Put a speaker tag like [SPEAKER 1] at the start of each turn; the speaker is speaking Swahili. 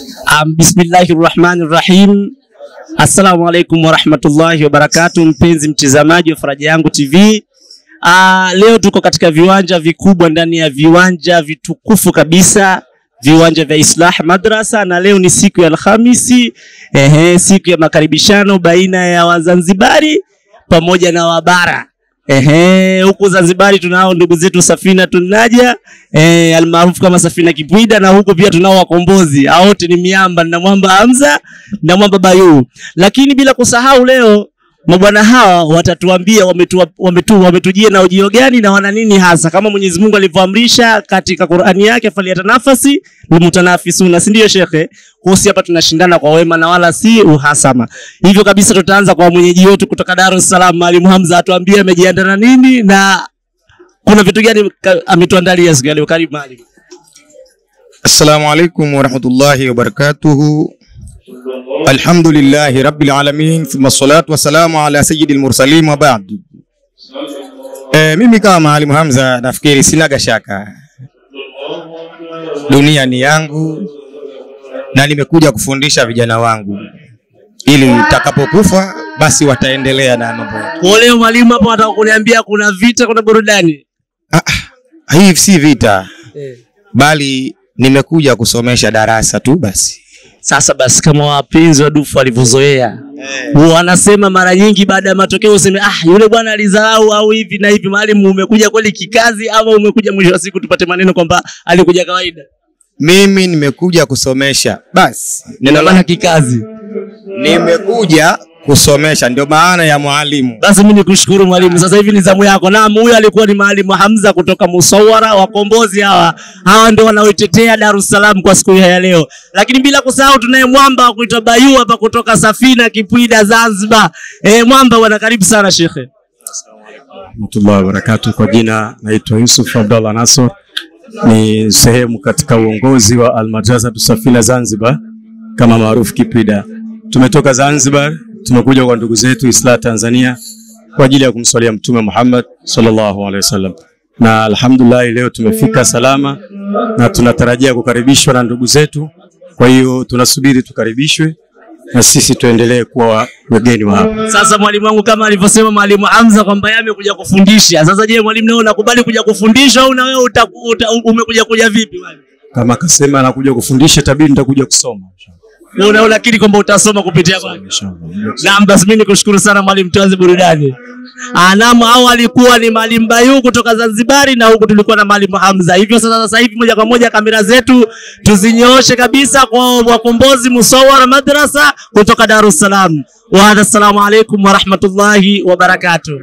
[SPEAKER 1] Um, bismillahi rahmani rahim. Assalamu alaikum warahmatullahi wabarakatu, mpenzi mtizamaji wa Faraja Yangu TV. Uh, leo tuko katika viwanja vikubwa ndani ya viwanja vitukufu kabisa viwanja vya Islah Madrasa, na leo ni siku ya Alhamisi, ehe, siku ya makaribishano baina ya Wazanzibari pamoja na Wabara. Ehe, huku Zanzibari tunao ndugu zetu Safina Tunaja eh, almaarufu kama Safina Kipwida, na huku pia tunao wakombozi hao wote ni miamba na mwamba Hamza na mwamba Bayu. Lakini bila kusahau leo mabwana hawa watatuambia wametu, wametu, wametujia na ujio gani na wana nini hasa, kama Mwenyezi Mungu alivyoamrisha katika Qur'ani yake, falyatanafasi lmutanafisuna, si ndio shekhe? Kuhusu hapa tunashindana kwa wema na wala si uhasama. Hivyo kabisa, tutaanza kwa mwenyeji wetu kutoka Dar es Salaam, Mwalimu Hamza, atuambie amejiandaa na nini na kuna vitu gani ka- ametuandalia siku ya leo. Karibu mwalimu.
[SPEAKER 2] Assalamu alaikum warahmatullahi wabarakatuhu. Alhamdulillahi rabbil alamin thumma salatu wassalamu ala sayyidil mursalin wa ba'd. E, mimi kama Mwalimu Hamza nafikiri sinaga shaka, dunia ni yangu na nimekuja kufundisha vijana wangu ili nitakapokufa basi wataendelea na mambo yetu.
[SPEAKER 1] Kwa leo mwalimu hapo anataka kuniambia kuna vita, kuna burudani.
[SPEAKER 2] Hii si vita, bali nimekuja kusomesha darasa tu basi.
[SPEAKER 1] Sasa basi, kama wapenzi wa dufu walivyozoea wanasema mara nyingi baada ya matokeo useme ah, yule bwana alizarau au hivi na hivi. Mwalimu, umekuja kweli kikazi ama umekuja mwisho wa siku tupate maneno kwamba alikuja kawaida?
[SPEAKER 2] Mimi nimekuja kusomesha basi, neno
[SPEAKER 1] Ndio maana
[SPEAKER 2] la
[SPEAKER 1] kikazi.
[SPEAKER 2] nimekuja kusomesha, ndio maana ya mwalimu.
[SPEAKER 1] Basi mimi nikushukuru mwalimu, sasa hivi ni zamu yako. Naam, huyu alikuwa ni mwalimu Hamza kutoka Musawara. Wakombozi hawa hawa ndio wanaoitetea Dar es Salaam kwa siku hii ya leo, lakini bila kusahau tunaye mwamba wa kuitwa Bayu hapa kutoka Safina Kipwida Zanzibar. Eh, mwamba bwana, karibu sana shekhe.
[SPEAKER 3] warahmatullahi wabarakatuh. Kwa jina naitwa Yusuf Abdallah Nasor, ni sehemu katika uongozi wa Almadrasatu Safina Zanzibar kama maarufu Kipwida. Tumetoka Zanzibar, tumekuja kwa ndugu zetu Islah Tanzania kwa ajili ya kumswalia Mtume Muhammad sallallahu alaihi wasallam, na alhamdulillah leo tumefika salama na tunatarajia kukaribishwa na ndugu zetu. Kwa hiyo tunasubiri tukaribishwe na sisi tuendelee kuwa wageni wa hapa.
[SPEAKER 1] Sasa mwalimu wangu kama alivyosema mwalimu Hamza kwamba yeye amekuja kufundisha. Sasa je, mwalimu leo unakubali kuja kufundisha au na wewe uta, uta, umekuja kuja vipi mwalimu?
[SPEAKER 3] Kama akasema anakuja kufundisha, tabidi nitakuja kusoma
[SPEAKER 1] Wewe una unakiri kwamba utasoma kupitia kwake?
[SPEAKER 3] inshallah.
[SPEAKER 1] Naam, basi mimi nikushukuru sana mwalimu, tuanze burudani. Ah, naam, hao alikuwa ni mwalimu Bayu kutoka Zanzibari na huku tulikuwa na mwalimu Hamza. Hivyo sasa, sasa hivi moja kwa moja kamera zetu tuzinyooshe kabisa kwa wakombozi Musawara Madrasa kutoka Dar es Salaam. Wa hadha, assalamu alaikum wa rahmatullahi wa barakatuh.